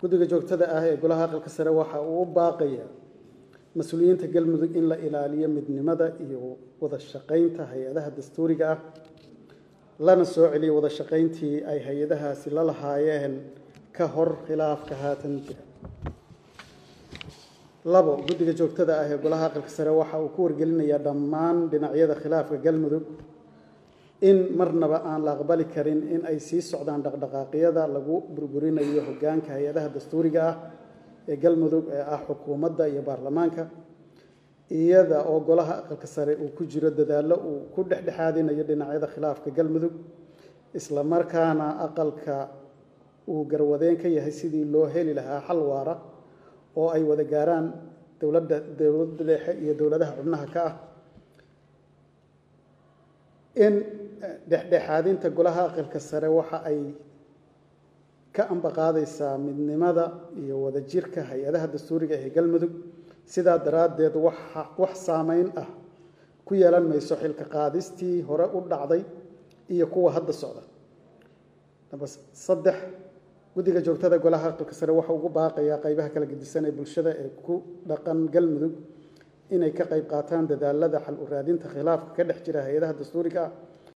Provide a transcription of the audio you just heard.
guddiga joogtada ah ee golaha aqalka sare waxa uu u baaqaya mas-uuliyiinta galmudug in la ilaaliyo midnimada iyo wada shaqaynta hay-adaha dastuuriga ah lana soo celiyo wada shaqayntii ay hay-adahaasi la lahaayeen ka hor khilaafka haatan jira labo guddiga joogtada ah ee golaha aqalka sare waxa uu ku wargelinayaa dhammaan dhinacyada khilaafka galmudug in marnaba aan la aqbali karin in ay sii socdaan dhaqdhaqaaqyada lagu burburinayo hoggaanka hay-adaha dastuuriga ah ee galmudug ee ah xukuumadda iyo baarlamaanka iyada oo golaha aqalka sare uu ku jiro dadaallo uu ku dhexdhexaadinayo dhinacyada khilaafka galmudug isla markaana aqalka uu garwadeen ka yahay sidii loo heli lahaa xal waara oo ay wada gaaraan dowladda dowladda dhexe iyo dowladaha xubnaha ka ah in dhexdhexaadinta golaha aqalka sare waxa ay ka ambaqaadaysaa midnimada iyo wadajirka hay-adaha dastuuriga ee galmudug sidaa daraaddeed waxa wax saameyn ah ku yeelan mayso xilka qaadistii hore u dhacday iyo kuwa hadda socda namba saddex guddiga joogtada golaha aqalka sare waxa ugu baaqayaa qaybaha kala gedisan ee bulshada ee ku dhaqan galmudug inay ka qayb qaataan dadaalada xal u raadinta khilaafka ka dhex jira hay-adaha dastuuriga ah